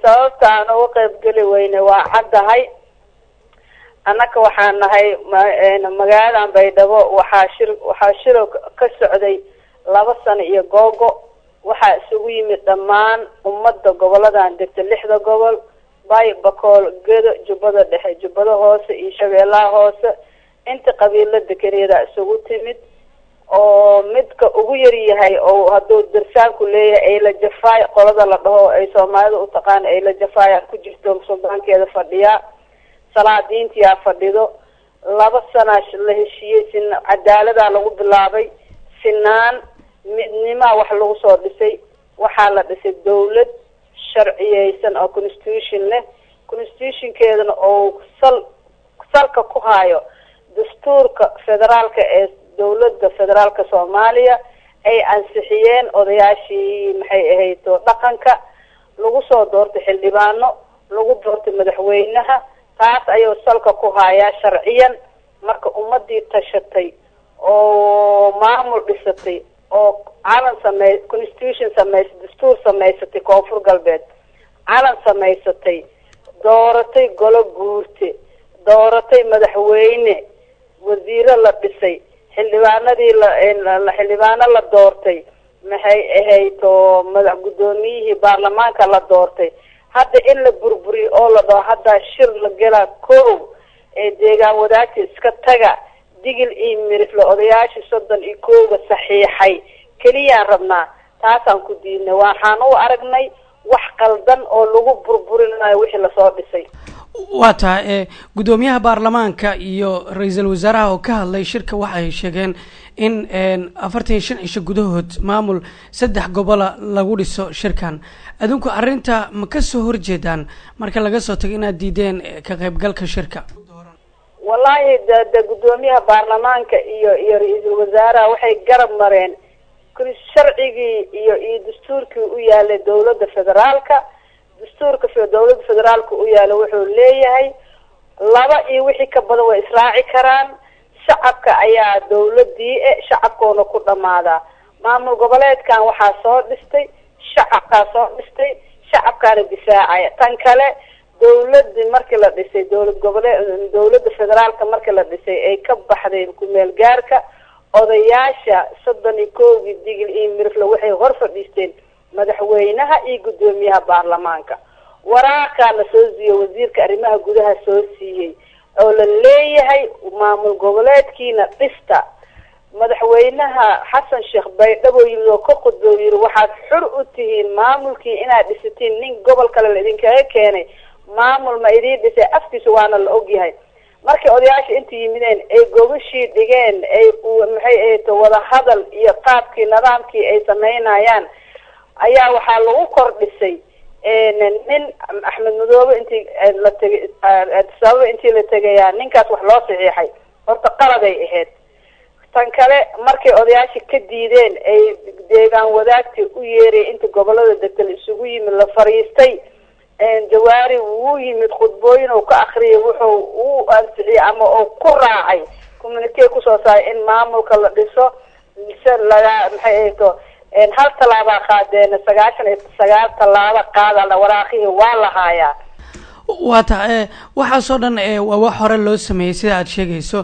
sababta aan uga qaybgeli weyne waa caddahay annaka waxaan nahay magaaladan baydhabo waxaa shir waxaa shiro ka socday laba sano iyo googo waxaa isugu yimid dhammaan ummadda goboladan degta lixda gobol bay bakool gedo jubbada dhexe jubbada hoose iyo shabeellaha hoose inta qabiilo dekeneeda isugu timid oo midka ugu yar yahay oo hadduu darsaanku leeyahay ayla jafaay qolada la dhaho ay soomaalida utaqaan ayla jafaaya ku jirto suldaankeeda fadhiyaa salaadiintiyaa fadhido laba sanaa la heshiiyey sin cadaaladaa lagu bilaabay sinaan midnimaa wax lagu soo dhisay waxaa la dhisay dawlad sharciyeysan oo constitution leh constitutionkeedana oo sal salka ku haayo dastuurka federaalka ee dawladda federaalka soomaaliya ay ansixiyeen odayaashii maxay ahayto dhaqanka lagu soo doortay xildhibaano lagu doortay madaxweynaha taas ayuu salka ku haayaa sharciyan marka ummadii tashatay oo maamul dhisatay oo calan samey constitution samaysay dastuur samaysatay koonfur galbeed calan samaysatay dooratay golo guurte dooratay madaxweyne wasiiro la dhisay xildhibaanadii la xildhibaano la doortay maxay ahayd oo madax guddoomiyihii baarlamaanka la doortay hadda in la burburiyo oo la dhaho haddaa shir la gelaa kow ee deegaan wadaagta iska taga digil iyo mirifle odayaashii soddon iyo kowga saxiixay keliyaan rabnaa taasaan ku diidnay waxaan u aragnay wax qaldan oo lagu burburinayo wixii lasoo dhisay waa tahay e guddoomiyaha baarlamaanka iyo ra-iisul wasaaraha oo ka hadlay shirka waxa ay sheegeen in afartan iyo shan cisho gudahood maamul saddex gobola lagu dhiso shirkan adinku arrinta ma ka soo horjeedaan marka laga soo tago inaad diideen ka qaybgalka shirka wallaahi de de guddoomiyaha baarlamaanka iyo iyo ra-iisul wasaaraha waxay garab mareen sharcigii iyo iyo dastuurkii u yaalay dawladda federaalka dastuurka dawladda federaalka u yaala wuxuu leeyahay laba iyo wixii ka badan way israaci karaan shacabka ayaa dawladii e shacabkoona ku dhamaadaa maamul goboleedkan waxaa soo dhistay shacabkaa soo dhistay shacabkaana difaacaya tan kale dawladii markii la dhisay dawlad goboleed dawladda federaalka markii la dhisay ay ka baxday kumeel gaarka odayaasha soddon iyo kowgii digil iyo mirifle waxay hor fadhiisteen madaxweynaha iyo guddoomiyaha baarlamaanka waraaqaa la soo siiyey wasiirka arrimaha gudaha soo siiyey oo la leeyahay maamul goboleedkiina dhista madaxweynaha xasan sheekh baydhabo yimid oo ka khudboo yiri waxaad xur u tihiin maamulkii inaad dhisatiin nin gobol kale la idinkaga keenay maamul ma idiin dhisay afkiisa waana la ogyahay markay odayaasha inta yimideen ay gobashii dhigeen ay maxay ahayto wadahadal iyo qaabkii nidaamkii ay sameynayaan ayaa waxaa lagu kordhisay nin axmed madoobe intii la tegay sababa intii la tegayaa ninkaas wax loo saxiixay horta qaladay ahayd tan kale markay odayaashii ka diideen ay deegaan wadaagtii u yeeray inta gobolada degta la isugu yimid la fariistay jawaari wuu yimid khudbooyin uu ka akriyay wuxuu u ansixiyey ama uu ku raacay communique kusoo saaray in maamulka la dhiso mise laga maxay ahayto hal tallaabaa qaadeen sagaashan iyo sagaal tallaabo qaada waraaqihii waa la haayaa waa ta waxaasoo dhan waa wax hore loo sameeyey sida aad sheegayso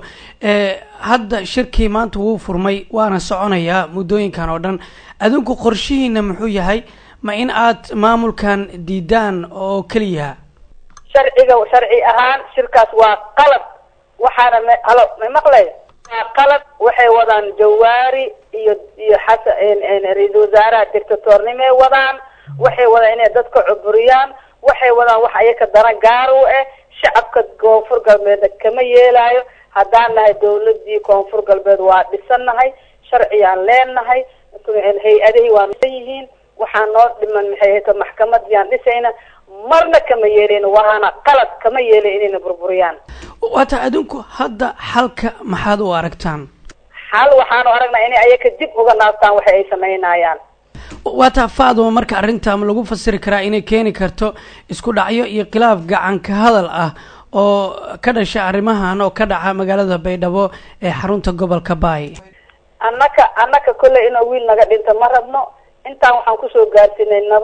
hadda shirkii maanta wuu furmay waana soconayaa muddooyinkan oo dhan adinku qorshihiina muxuu yahay ma in aad maamulkan diidaan oo keliya sharciga sharci ahaan shirkaas waa qalad waxaana m halo ma maqlay waa qalad waxay wadaan jawaari iyo iyo xasan ra-iisul wasaaraha dictatornimay wadaan waxay wadaan inay dadka cuburiyaan waxay wadaan wax ayaka dana gaar u ah shacabka koonfur galbeedna kama yeelaayo haddaan nahay dawladii koonfur galbeed waa dhisannahay sharciyaan leenahay hay-adihii waa san yihiin waxaa noo dhiman maxay ahayto maxkamadiyaan dhisayna marna kama yeelin waana qalad kama yeelin inayna burburiyaan waata adinku hadda xalka maxaad u aragtaan xal waxaanu aragnaa inay ayaka dib uga naabtaan waxa ay samaynayaan waata faaduma marka arrinta ma lagu fasiri karaa inay keeni karto isku dhacyo iyo khilaaf gacanka hadal ah oo ka dhasha arrimahan oo ka dhaca magaalada baydhabo ee xarunta gobolka baay annaka annaka kolley inuu wiil naga dhinto ma rabno intaan waxaan kusoo gaarsiinay nabad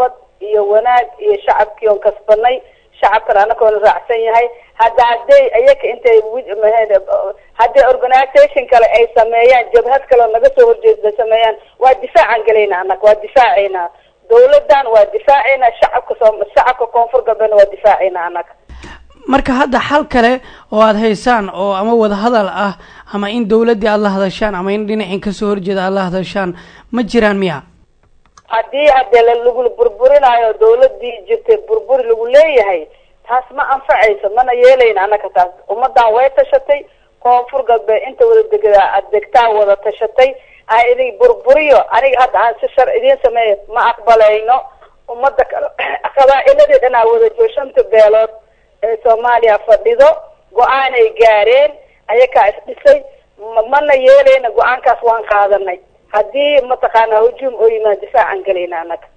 iyo wanaag iyo shacabkii oon kasbanay shacabkan anagoona raacsan yahay hadda hadday iyaka intay hadday organisation kale ay sameeyaan jabhad kale naga soo horjeeda sameeyaan waa difaacan gelayna annaga waa difaacaynaa dawladan waa difaacaynaa shacabka soo shacabka koonfur galbeedna waa difaacaynaa annaga marka hadda xal kale oo aada haysaan oo ama wadahadal ah ama in dawladdii aada la hadashaan ama in dhinacin kasoo horjeeda aada la hadashaan ma jiraan miya haddii hadee lagu burburinayo dawladii jirtay burburi lagu leeyahay taas ma anfacayso mana yeelayna annaka taas ummadan way tashatay koonfur galbeed inta wada degada degtaa wada tashatay a idin burburiyo aniga hadda aan si shar idiin sameeyo ma aqbalayno ummada kale qabaa-iladii dhanaa wada jooshanta beelood ee soomaaliya fadhido go-aanay gaareen ayakaa isdhisay mana yeelayna go-aankaas waan qaadanay haddii mataqaana hujuum oo yimaad difaacan gelayna annaga